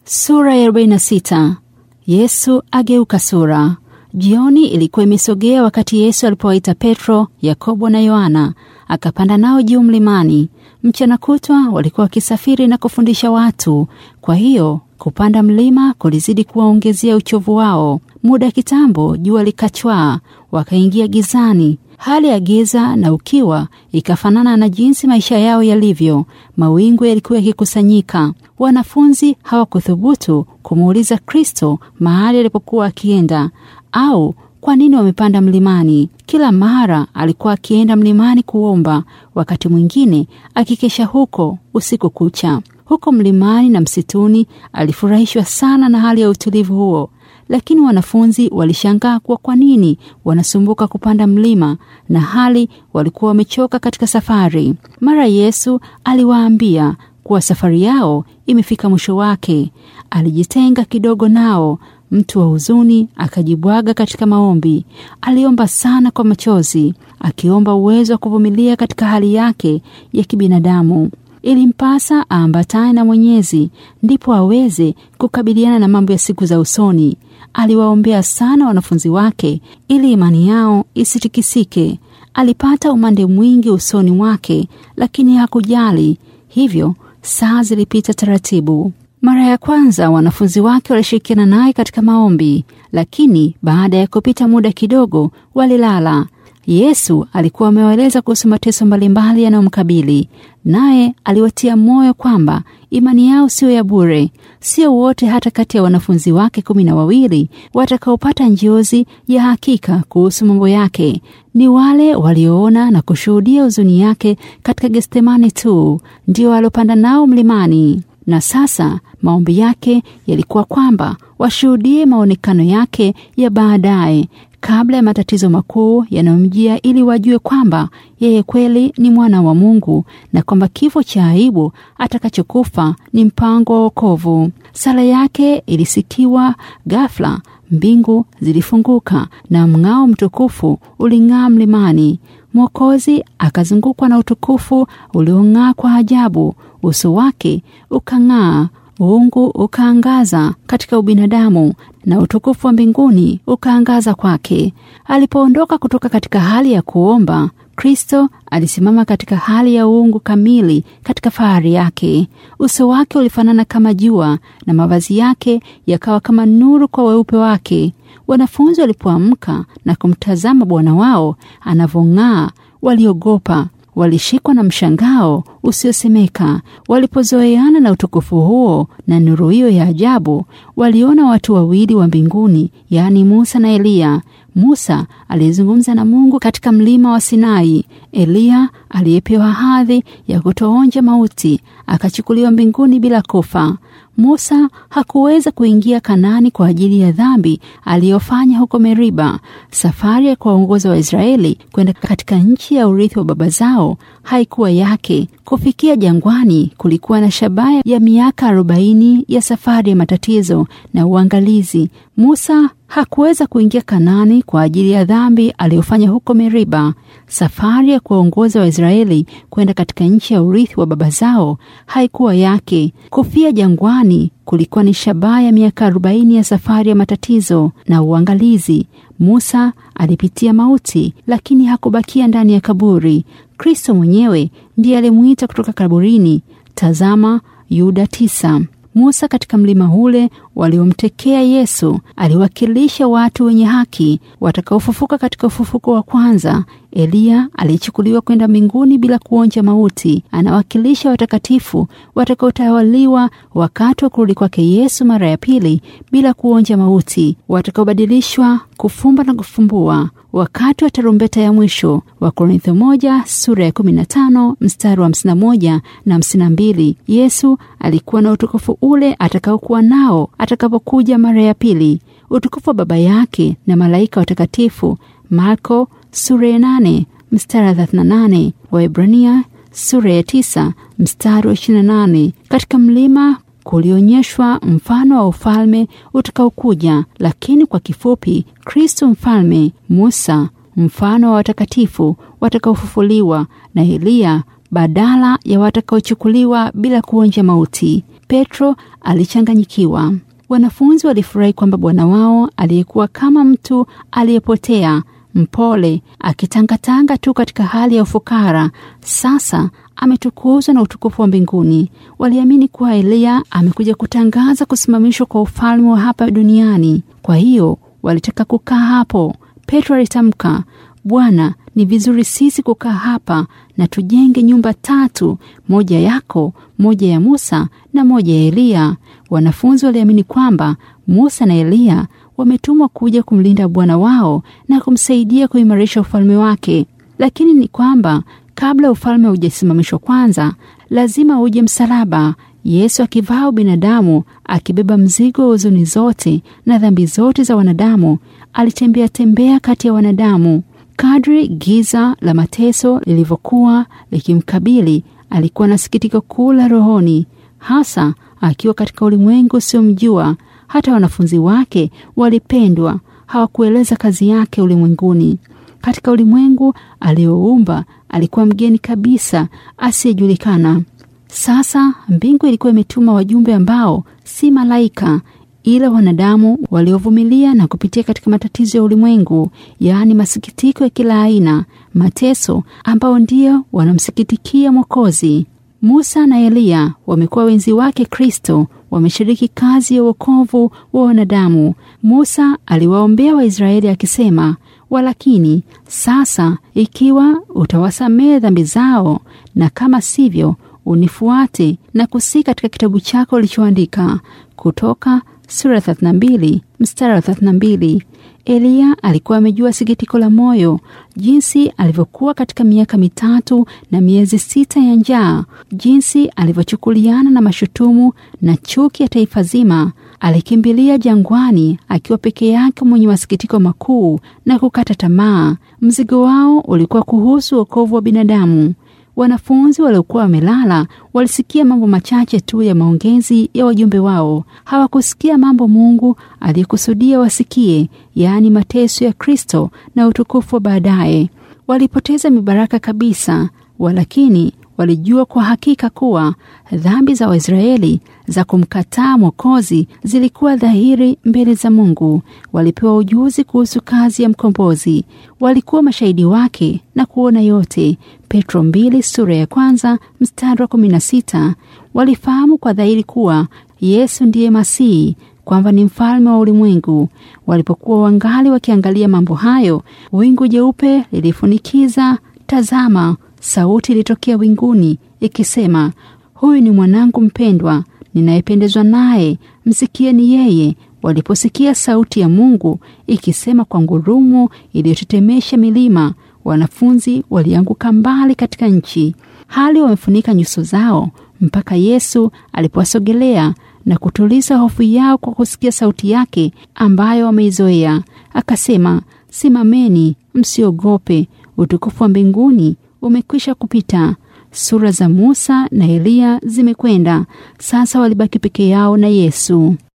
Sura ya 46. Yesu ageuka sura. Jioni ilikuwa imesogea wakati Yesu alipowaita Petro, Yakobo na Yohana, akapanda nao juu mlimani. Mchana kutwa walikuwa wakisafiri na kufundisha watu, kwa hiyo kupanda mlima kulizidi kuwaongezea uchovu wao. Muda kitambo jua likachwaa, wakaingia gizani. Hali ya giza na ukiwa ikafanana na jinsi maisha yao yalivyo. Mawingu yalikuwa yakikusanyika. Wanafunzi hawakuthubutu kumuuliza Kristo mahali alipokuwa akienda au kwa nini wamepanda mlimani. Kila mara alikuwa akienda mlimani kuomba, wakati mwingine akikesha huko usiku kucha. Huko mlimani na msituni alifurahishwa sana na hali ya utulivu huo, lakini wanafunzi walishangaa kuwa kwa nini wanasumbuka kupanda mlima na hali walikuwa wamechoka katika safari. Mara Yesu aliwaambia kuwa safari yao imefika mwisho wake. Alijitenga kidogo nao, mtu wa huzuni, akajibwaga katika maombi. Aliomba sana kwa machozi, akiomba uwezo wa kuvumilia katika hali yake ya kibinadamu. Ilimpasa aambatane na Mwenyezi ndipo aweze kukabiliana na mambo ya siku za usoni. Aliwaombea sana wanafunzi wake ili imani yao isitikisike. Alipata umande mwingi usoni mwake, lakini hakujali. Hivyo saa zilipita taratibu. Mara ya kwanza wanafunzi wake walishirikiana naye katika maombi, lakini baada ya kupita muda kidogo walilala. Yesu alikuwa amewaeleza kuhusu mateso mbalimbali yanayomkabili, naye aliwatia moyo kwamba imani yao siyo ya bure. Sio wote hata kati ya wanafunzi wake kumi na wawili watakaopata njozi ya hakika kuhusu mambo yake. Ni wale walioona na kushuhudia huzuni yake katika Getsemani tu ndio waliopanda nao mlimani. Na sasa maombi yake yalikuwa kwamba washuhudie maonekano yake ya baadaye kabla ya matatizo makuu yanayomjia, ili wajue kwamba yeye kweli ni mwana wa Mungu na kwamba kifo cha aibu atakachokufa ni mpango wa wokovu. Sala yake ilisikiwa ghafla, mbingu zilifunguka na mng'ao mtukufu uling'aa mlimani. Mwokozi akazungukwa na utukufu uliong'aa kwa ajabu. Uso wake ukang'aa, uungu ukaangaza katika ubinadamu na utukufu wa mbinguni ukaangaza kwake. Alipoondoka kutoka katika hali ya kuomba, Kristo alisimama katika hali ya uungu kamili katika fahari yake. Uso wake ulifanana kama jua na mavazi yake yakawa kama nuru kwa weupe wake. Wanafunzi walipoamka na kumtazama Bwana wao anavyong'aa, waliogopa walishikwa na mshangao usiosemeka. Walipozoeana na utukufu huo na nuru hiyo ya ajabu, waliona watu wawili wa mbinguni, yaani Musa na Eliya. Musa aliyezungumza na Mungu katika mlima wa Sinai. Eliya aliyepewa hadhi ya kutoonja mauti akachukuliwa mbinguni bila kufa. Musa hakuweza kuingia Kanani kwa ajili ya dhambi aliyofanya huko Meriba. Safari ya kuwaongoza Waisraeli kwenda katika nchi ya urithi wa baba zao haikuwa yake. Kufikia jangwani kulikuwa na shabaha ya miaka arobaini ya safari ya matatizo na uangalizi. Musa hakuweza kuingia Kanani kwa ajili ya dhambi aliyofanya huko Meriba. Safari ya kuwaongoza Waisraeli kwenda katika nchi ya urithi wa baba zao haikuwa yake. Kufia jangwani kulikuwa ni shabaha ya miaka arobaini ya safari ya matatizo na uangalizi. Musa alipitia mauti, lakini hakubakia ndani ya kaburi. Kristo mwenyewe ndiye alimwita kutoka kaburini. Tazama Yuda tisa. Musa katika mlima ule waliomtekea Yesu aliwakilisha watu wenye haki watakaofufuka katika ufufuko wa kwanza. Eliya aliyechukuliwa kwenda mbinguni bila kuonja mauti anawakilisha watakatifu watakaotawaliwa wakati wa kurudi kwake Yesu mara ya pili bila kuonja mauti, watakaobadilishwa kufumba na kufumbua wakati wa tarumbeta ya mwisho. Wakorintho moja sura ya 15 mstari wa 51 na 52. Yesu alikuwa na utukufu ule atakaokuwa nao atakapokuja mara ya pili, utukufu wa Baba yake na malaika watakatifu. Marko sura ya 8 mstari wa 38. Waebrania sura ya 9 mstari wa 28. Katika mlima kulionyeshwa mfano wa ufalme utakaokuja, lakini kwa kifupi, Kristo mfalme, Musa mfano wa watakatifu watakaofufuliwa, na Eliya badala ya watakaochukuliwa bila kuonja mauti. Petro alichanganyikiwa. Wanafunzi walifurahi kwamba bwana wao aliyekuwa kama mtu aliyepotea, mpole, akitangatanga tu katika hali ya ufukara, sasa ametukuzwa na utukufu wa mbinguni. Waliamini kuwa Eliya amekuja kutangaza kusimamishwa kwa ufalme wa hapa duniani. Kwa hiyo walitaka kukaa hapo. Petro alitamka, Bwana, ni vizuri sisi kukaa hapa na tujenge nyumba tatu, moja yako, moja ya Musa na moja ya Eliya. Wanafunzi waliamini kwamba Musa na Eliya wametumwa kuja kumlinda bwana wao na kumsaidia kuimarisha ufalme wake, lakini ni kwamba kabla ufalme haujasimamishwa kwanza, lazima uje msalaba. Yesu akivaa ubinadamu, akibeba mzigo wa huzuni zote na dhambi zote za wanadamu, alitembea tembea kati ya wanadamu. Kadri giza la mateso lilivyokuwa likimkabili, alikuwa na sikitiko kuu la rohoni, hasa akiwa katika ulimwengu usiomjua. Hata wanafunzi wake walipendwa, hawakueleza kazi yake ulimwenguni. Katika ulimwengu alioumba alikuwa mgeni kabisa, asiyejulikana. Sasa mbingu ilikuwa imetuma wajumbe ambao si malaika, ila wanadamu waliovumilia na kupitia katika matatizo ya ulimwengu, yaani masikitiko ya kila aina, mateso ambao ndio wanamsikitikia Mwokozi. Musa na Eliya wamekuwa wenzi wake Kristo, wameshiriki kazi ya wokovu wa wanadamu. Musa aliwaombea Waisraeli akisema, walakini sasa ikiwa utawasamehe dhambi zao, na kama sivyo unifuate na kusi katika kitabu chako ulichoandika. Kutoka sura 32 mstari wa 32. Eliya alikuwa amejua sikitiko la moyo, jinsi alivyokuwa katika miaka mitatu na miezi sita ya njaa, jinsi alivyochukuliana na mashutumu na chuki ya taifa zima. Alikimbilia jangwani akiwa peke yake, mwenye masikitiko makuu na kukata tamaa. Mzigo wao ulikuwa kuhusu wokovu wa binadamu. Wanafunzi waliokuwa wamelala walisikia mambo machache tu ya maongezi ya wajumbe wao. Hawakusikia mambo Mungu aliyekusudia wasikie, yaani mateso ya Kristo na utukufu wa baadaye. Walipoteza mibaraka kabisa, walakini walijua kwa hakika kuwa dhambi za Waisraeli za kumkataa Mwokozi zilikuwa dhahiri mbele za Mungu. Walipewa ujuzi kuhusu kazi ya mkombozi, walikuwa mashahidi wake na kuona yote. Petro mbili sura ya kwanza mstari wa kumi na sita. Walifahamu kwa dhahiri kuwa Yesu ndiye Masihi, kwamba ni mfalme wa ulimwengu. Walipokuwa wangali wakiangalia mambo hayo, wingu jeupe lilifunikiza. Tazama, sauti ilitokea winguni ikisema, huyu ni mwanangu mpendwa ninayependezwa naye, msikieni yeye. Waliposikia sauti ya Mungu ikisema kwa ngurumo iliyotetemesha milima, wanafunzi walianguka mbali katika nchi, hali wamefunika nyuso zao, mpaka Yesu alipowasogelea na kutuliza hofu yao kwa kusikia sauti yake ambayo wameizoea. Akasema, simameni, msiogope, utukufu wa mbinguni umekwisha kupita. Sura za Musa na Eliya zimekwenda, sasa walibaki peke yao na Yesu.